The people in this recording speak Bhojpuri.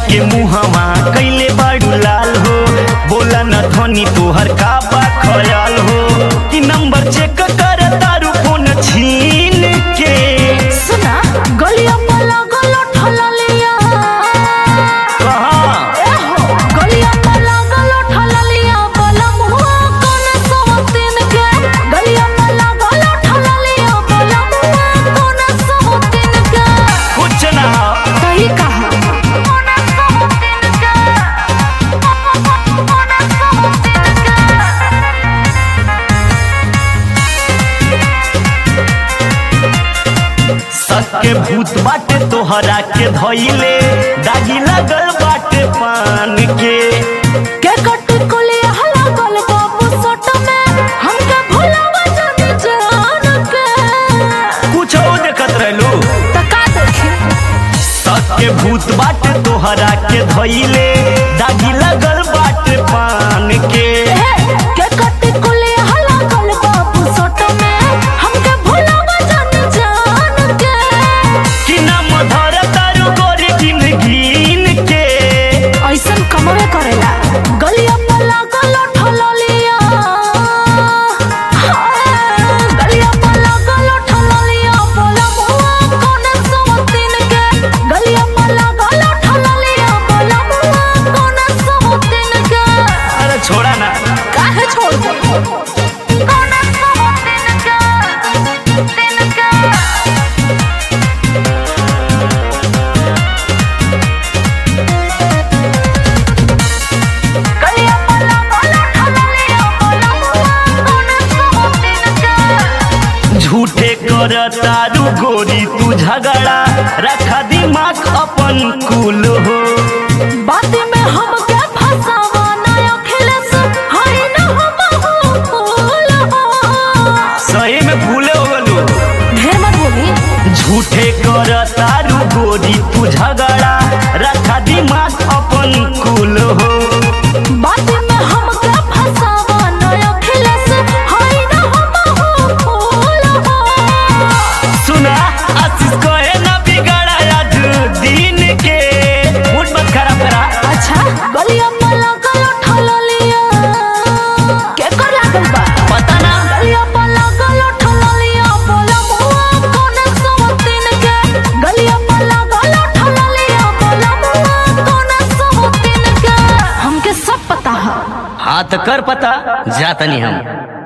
के मुहवा कैले बाड़ू लाल हो बोला न धनी तोहर का बा खयाल हो कि नंबर चेक कर तारू फोन छीन के सुना गलिया में लागल ठललिया कहाँ एहो गलिया में लागल ठललिया बलम हुआ कोन सवतीन के गलिया में लागल ठललिया बलम हुआ कोन सवतीन के कुछ ना सही कहा कोन सवतीन के कोन सवतीन के सके भूत बाटे तोहरा के धइले दागी लगल बाटे पान के के कट कुली हला गल बाबू सट में हमके भुलावा जाने जान के कुछ देखत रहलू तका देखी सके भूत बाटे तोहरा के धइले दागी लगल बाटे पान के के कट कुली हला गल बाबू सट में हमके भुलावा जाने जान के कि नाम धर तारू गोरी गिन गिन के ऐसन कमवे करेला गलिया में लागल ठललिया गलिया में लागल ठललिया बोला मुआ कोन सवतीन के गलिया में लागल ठललिया बोला मुआ कोन सवतीन के अरे छोड़ा ना काहे छोड़ दे कोन सवतीन के तीन के गलिया में लागल ठललिया बोला मुआ कोन सवतीन के झूठे कर तारू गोरी तू झगड़ा रखा दिमाग अपन कुल हो बात में हमके फसावा ना अखिलेश हई न हम फूल हो सही में भूले हो गलू ढेर मत बोली झूठे कर तारू गोरी तू झगड़ा रखा दिमाग अपन कुल हो बात में हमके फसावा ना अखिलेश हई न हम फूल हो सुना आशीष कहे ना बिगड़ा आज दिन के मूड मत खराब करा अच्छा गलिया में लागल ठललिया के कर लागल बा पता ना गलिया में लागल ठललिया बोला मुआ कोन सवतीन के गलिया में लागल ठललिया बोला मुआ कोन सवतीन के हमके सब पता है हाथ कर पता जातनी हम